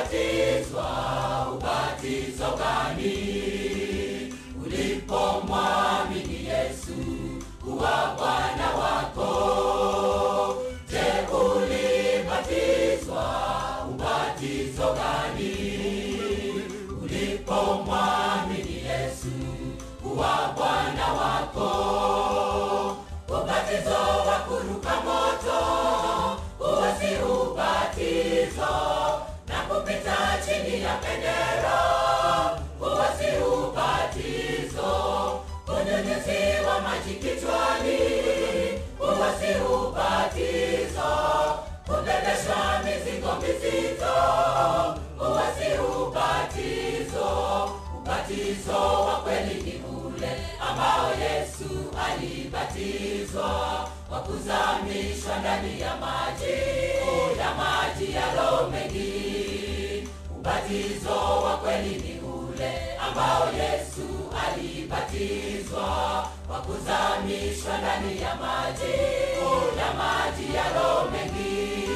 ulibatizwa ubatizo gani ulipomwamini Yesu kuwa Bwana wako? Je, ulibatizwa ubatizo gani ulipomwamini Yesu kuwa Bwana wako? Ubatizo wa kuruka moto, huo si ubatizo, na kupita chini ya bendera, huo si ubatizo, kunyunyiziwa maji kichwani, huo si ubatizo, kubebeshwa mizigo mizito, huo si ubatizo. Ubatizo wa kweli ni ule ambao Yesu alibatizwa kwa kuzamishwa ndani ya maji ya maji ya roho mengi. Ubatizo wa kweli ni ule ambao Yesu alibatizwa kwa kuzamishwa ndani ya maji ya maji ya roho mengi.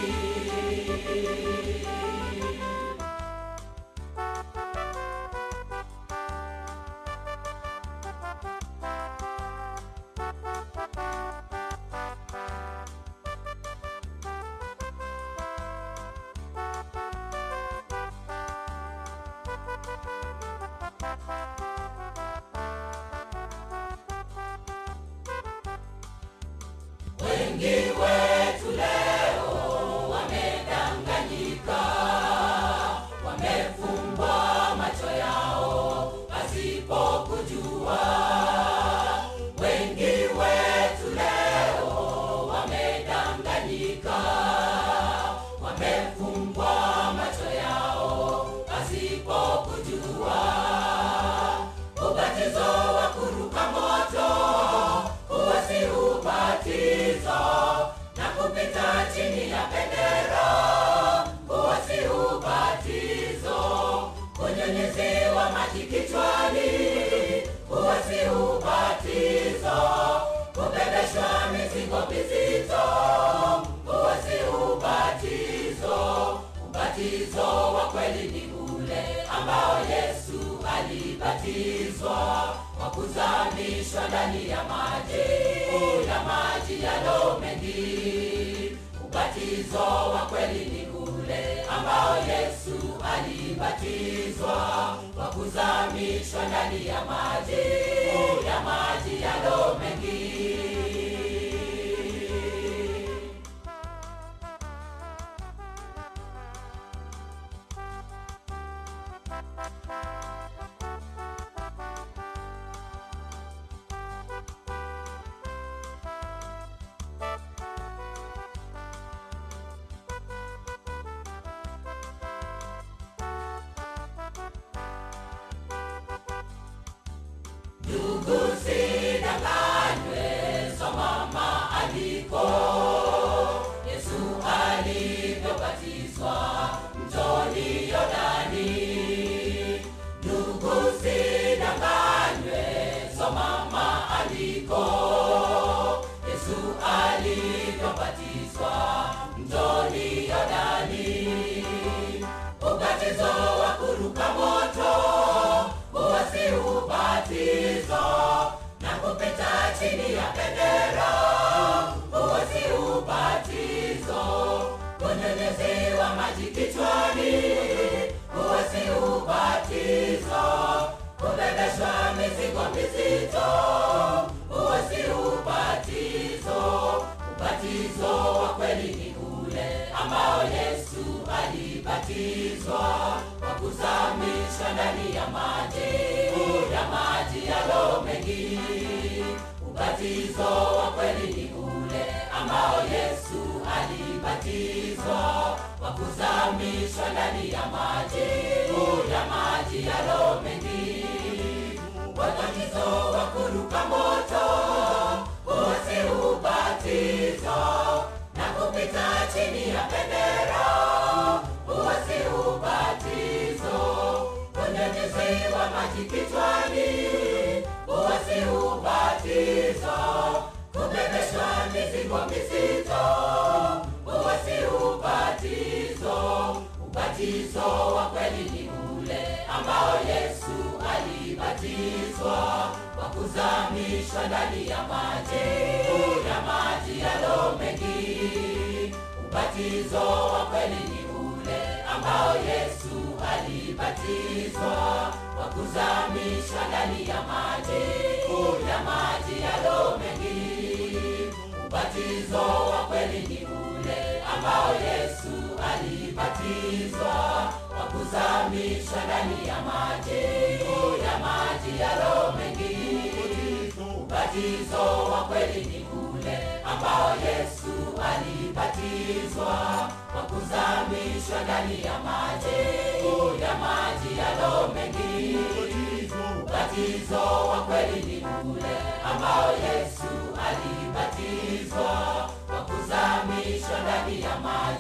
Wengi wetu leo wamedanganyika, wamefumbwa macho yao pasipo kujua. Wengi wetu leo wamedanganyika, wamefumbwa macho yao pasipo kujua. Ubatizo wa kuruka moto huo si ubatizo, na kupita chini ya bendera huo si ubatizo, kunyunyiziwa maji kichwani huo si ubatizo, kubebeshwa mizigo mizito huo si ubatizo. Ubatizo wa kweli ni ule ambao Yesu alibatizwa kwa kuzamishwa ndani ya maji ya maji ya roho mengi. Ubatizo wa kweli ni ule ambao Yesu alibatizwa kwa kuzamishwa ndani ya maji ya maji ya roho mengi. Ndugu sidanganywe, soma maandiko. Yesu alivyobatizwa mtoni Yordani. Ndugu sidanganywe, soma maandiko. Yesu alivyobatizwa mtoni Yordani. Ubatizo wa kuruka moto huo si ubatizo, na kupita chini ya bendera huo si ubatizo, kunyunyiziwa maji kichwani huo si ubatizo, kubebeshwa mizigo mizito huo si ubatizo. Ubatizo wa kweli ni ule ambao Yesu alibatizwa kwa kuzamishwa ndani ya maji ya maji ya roho mengi. Ubatizo wa kweli ni ule ambao Yesu alibatizwa kwa kuzamishwa ndani ya maji ya maji ya roho mengi. Ubatizo wa kuruka moto huo si ubatizo, na kupita chini ya bendera huo si ubatizo, kunyunyiziwa maji kichwani huo si ubatizo, kubebeshwa mizigo mizito huo si ubatizo. Ubatizo ubatizo wa kweli ni ule ambao Yesu alibatizwa kwa kuzamishwa ndani ya maji ya maji yalo mengi. Ubatizo wa kweli ni ule ambao Yesu alibatizwa kwa kuzamishwa ndani ya maji ya maji yalo mengi. Ubatizo wa kweli ni ule ambao Yesu alibatizwa kwa kuzamishwa ndani ya maji ya maji yalo mengi. Ubatizo wa kweli ni ule ambao Yesu alibatizwa kwa kuzamishwa ndani ya maji ya maji yalo mengi. Ubatizo wa kweli ni ule ambao Yesu alibatizwa kwa kuzamishwa ndani ya maji